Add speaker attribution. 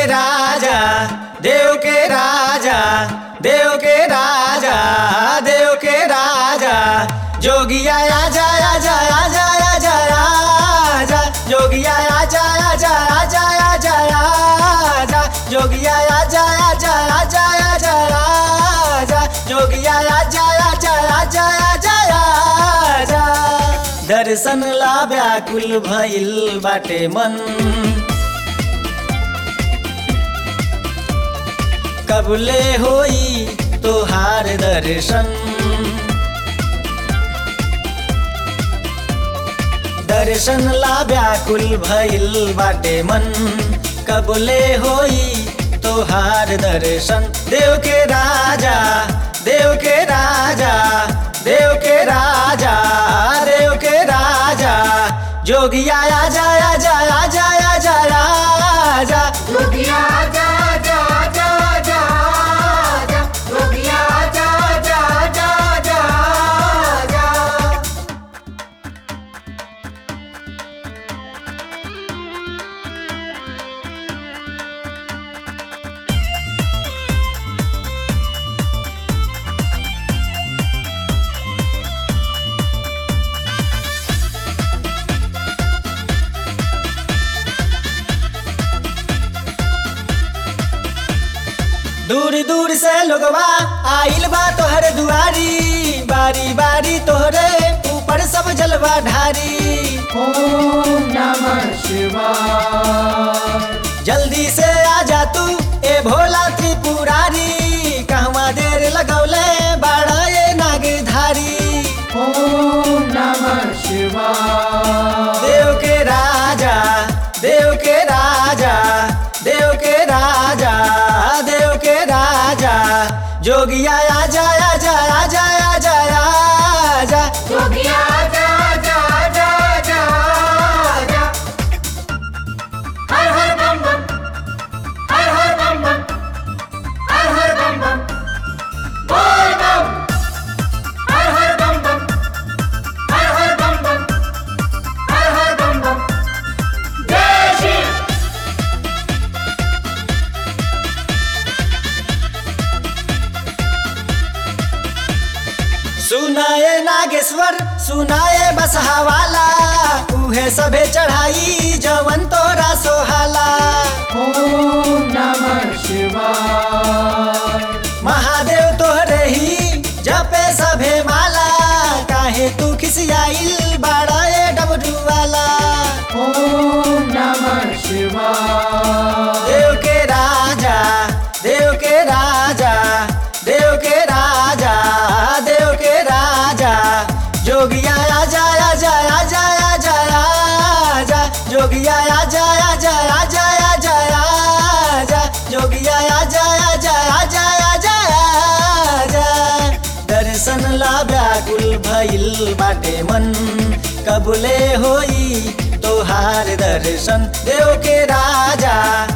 Speaker 1: राजा देव के राजा देव के राजा देव के राजा जोगिया आजा आजा आजा आजा आजा जोगिया आजा आजा आजा आजा आजा जोगिया आजा आजा आजा आजा आजा जोगिया आजा आजा आजा आजा आजा दर्शन ला व्याकुल भइल बाटे मन कबले होई तोहार दर्शन दर्शन ला व्याकुल भइल बाटे मन कबले होई तोहार दर्शन देव के राजा देव के राजा देव के राजा देव के राजा जोगिया आजा आजा आजा आजा आजा
Speaker 2: जोगिया आजा आजा आजा आजा आजा जोगिया आजा आजा आजा आजा आजा
Speaker 1: दूर दूर से लोगवा आइल बा तोहरे दुआरी बारी बारी तोहरे ऊपर सब जलवा ढारी
Speaker 2: ओम नमः शिवाय
Speaker 1: जल्दी से आ जा तू ए भोला त्रिपुरारी कहवा देर लगौले बाड़ा ये नागधारी
Speaker 2: ओम नमः शिवाय
Speaker 1: देव के राजा देव के राजा देव के राजा देव के राजा जोगिया आजा आजा आजा आजा आजा
Speaker 2: जोगिया आजा आजा आजा आजा आजा हर हर बम बम हर हर बम बम हर हर बम बम बोल बम हर हर बम बम हर हर बम बम हर हर बम बम जय शिव
Speaker 1: सुनाए नागेश्वर सुनाए बसहावाला उहे सबे चढ़ाई जवन तोरा सोहाला
Speaker 2: ओम नमः शिवाय
Speaker 1: महादेव तोहरे ही जपे सभे माला काहे तू खिसियाइल बाड़ा ए डबरू वाला
Speaker 2: ओम नमः शिवाय
Speaker 1: देव के राजा देव के राजा देव के राजा देव के राजा जोगिया आजा आजा आजा आजा आजा जोगिया आजा आजा आजा आजा आजा जोगिया आजा आजा आजा आजा आजा दर्शन ला व्याकुल भइल बाटे मन कबले होई तोहार दर्शन देव के राजा